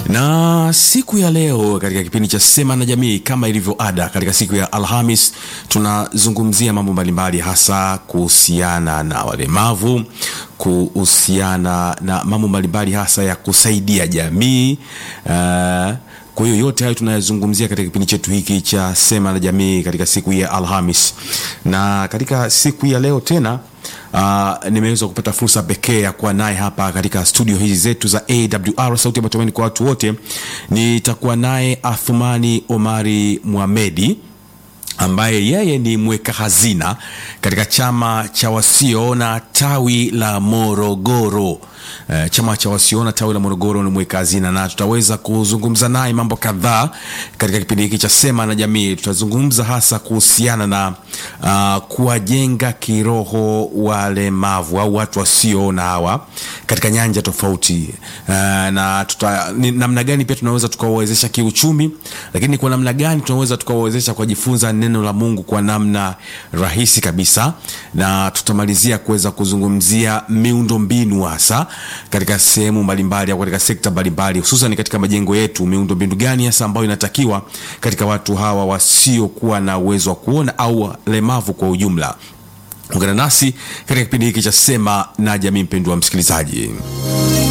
na siku ya leo katika kipindi cha Sema na Jamii, kama ilivyo ada, katika siku ya Alhamis tunazungumzia mambo mbalimbali, hasa kuhusiana na walemavu, kuhusiana na mambo mbalimbali, hasa ya kusaidia jamii uh, kwa hiyo yote hayo tunayazungumzia katika kipindi chetu hiki cha Sema na Jamii katika siku ya Alhamis, na katika siku ya leo tena Uh, nimeweza kupata fursa pekee ya kuwa naye hapa katika studio hizi zetu za AWR sauti ya matumaini kwa watu wote. Nitakuwa naye Athumani Omari Muhamedi ambaye yeye ni mweka hazina katika chama cha wasioona tawi la Morogoro. Uh, chama cha wasioona tawi la Morogoro ni mweka hazina, na tutaweza kuzungumza naye mambo kadhaa katika kipindi hiki cha Sema na Jamii. Tutazungumza hasa kuhusiana na uh, kuwajenga kiroho walemavu au watu wasioona hawa katika nyanja tofauti uh, na tuta, ni, namna gani pia tunaweza tukawawezesha kiuchumi, lakini kwa namna gani tunaweza tukawawezesha kujifunza neno la Mungu kwa namna rahisi kabisa, na tutamalizia kuweza kuzungumzia miundo mbinu hasa katika sehemu mbalimbali au katika sekta mbalimbali, hususan katika majengo yetu, miundo mbinu gani hasa ambayo inatakiwa katika watu hawa wasiokuwa na uwezo wa kuona au lemavu kwa ujumla. Ungana nasi katika kipindi hiki cha Sema na Jamii, mpendwa msikilizaji.